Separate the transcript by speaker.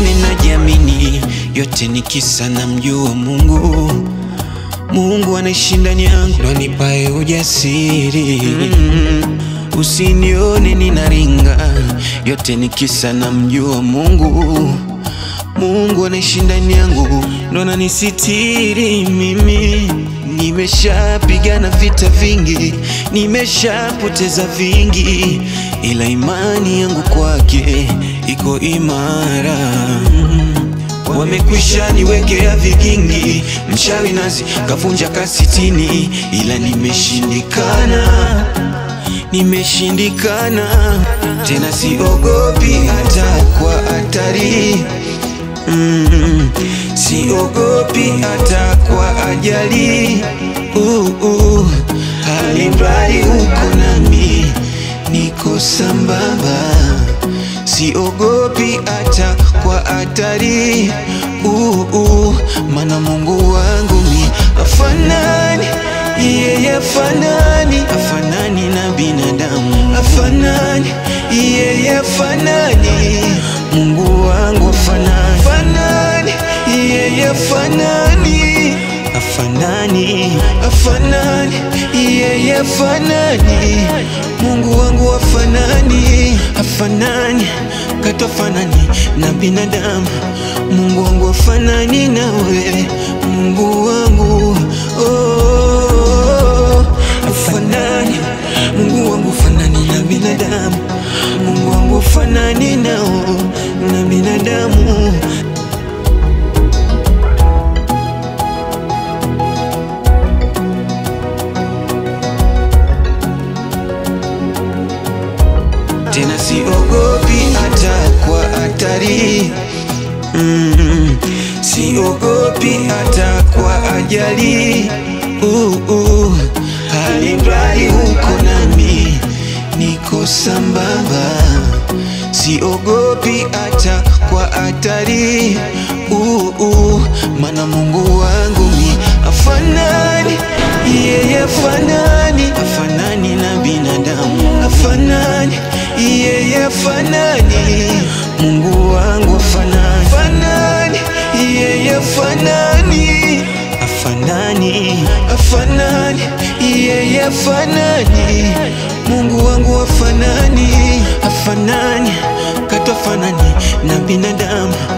Speaker 1: usinione najiamini, yote ni kisa na mjua Mungu. Mungu anaishi ndani yangu, ndo anipae ujasiri. Usinione ninaringa, yote ni kisa na mjua Mungu. Mungu anaishi ndani yangu, ndo ananisitiri mimi. Nimeshapigana vita vingi, nimeshapoteza vingi, ila imani yangu kwake iko imara. Wamekwisha niwekea vigingi, mchawi nazi kavunja kasitini, ila nimeshindikana, nimeshindikana tena, siogopi hata kwa hatari mm, siogopi hata kwa ajali uh, uh, alimradi uko nami, niko sambamba siogopi hata kwa hatari uh, uh, mana Mungu wangu mi afanani yeye afanani afanani na binadamu afanani yeye afanani Mungu wangu afanani afanani yeye afanani afanani afanani yeye afanani Mungu wangu afanani afanani katofanani na binadamu Mungu wangu afanani nawe Mungu wangu oh, afanani Mungu wangu afanani na binadamu Mungu wangu afanani nao na binadamu tena siogopi hata kwa hatari mm, siogopi hata kwa ajali uh, uh, alimradi uko nami niko sambamba siogopi hata kwa hatari uh, uh, mana Mungu wangu mi afanani yeye afanani afanani na binadamu afanani yeye afanani Mungu wangu afanani afanani yeye afanani afanani afanani yeye afanani Mungu wangu afanani afanani katofanani na binadamu